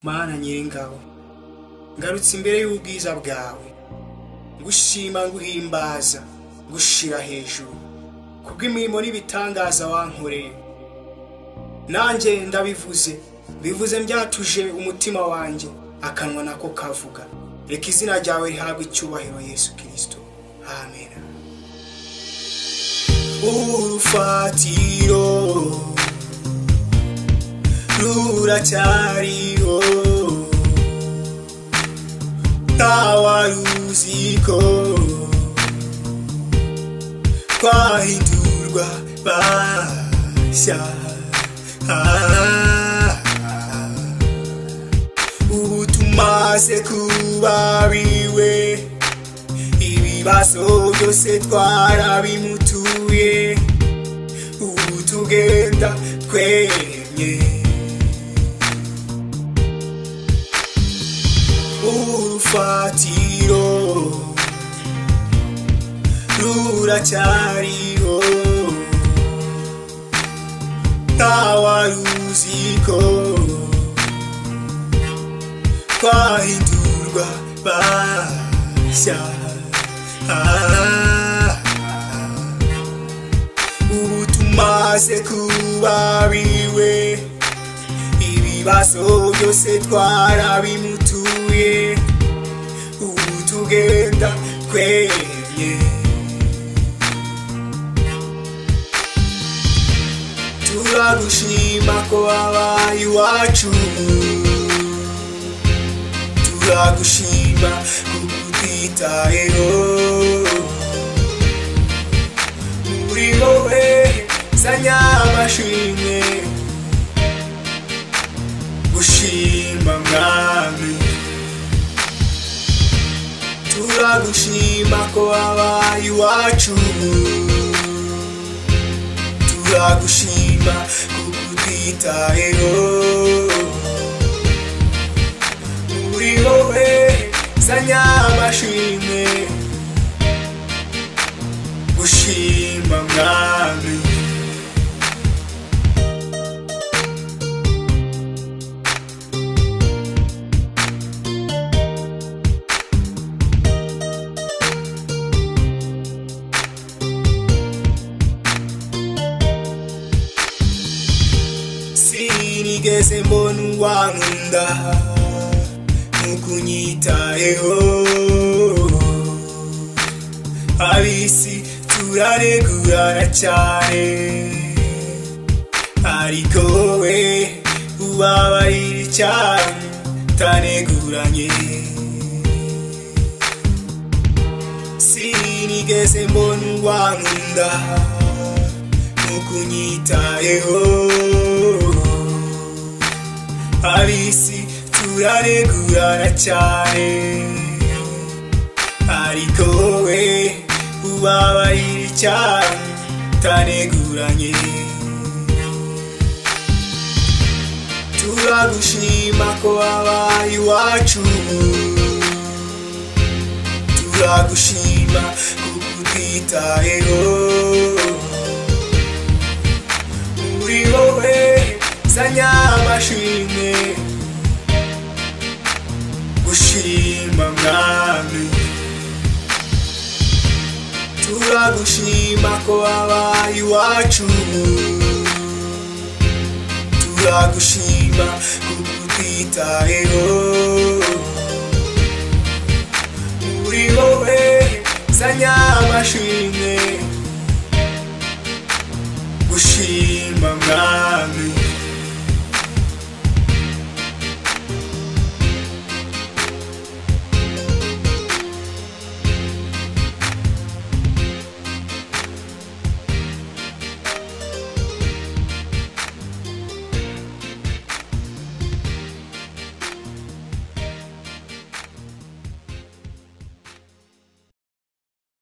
mana nyir'ingabo ngarutse imbere y'ubwiza bwawe ngushima nguhimbaza ngushira hejuru kubw'imirimo n'ibitangaza wankoreye nanjye ndabivuze bivuze mbyatuje umutima wanjye akanwa nako kavuga reka izina ryawe rihabwe icyubahiro yesu kirisito amen urufatiro ruracyariho ntawaruziko twahindurwa bashya Ah, ubu tumaze kuba biwe ibibazo byose twarabimutuye ubu tugenda twemye urufatiro ruracyariho ntawaruziko twahindurwa bashya Ah, ubu tumaze kuba biwe ibibazo byose twarabimutuye ubu tugenda twemye turagushima ko wabaye iwacu turagushima kuko utitayeho muri wowe zanya amashimwe gushima mwami turagushima ko wabaye iwacu turagushima kuko utitayeho muri wowe zanya amashimwe gushima mwami sinigeze mbona uwankunda nukunyitayeho abisi turaregurana cyane ariko wowe ubabarira cyane utaneguranye sinigeze mbona uwankunda nukunyitayeho abisi turaregurana cyane ariko wowe ubabarira cyane utaneguranye turagushima ko wabaye iwacu turagushima kuko utitayeho muri wowe zanya amashimwe gushima mwami turagushima ko wabaye iwacu turagushima kuko utitayeho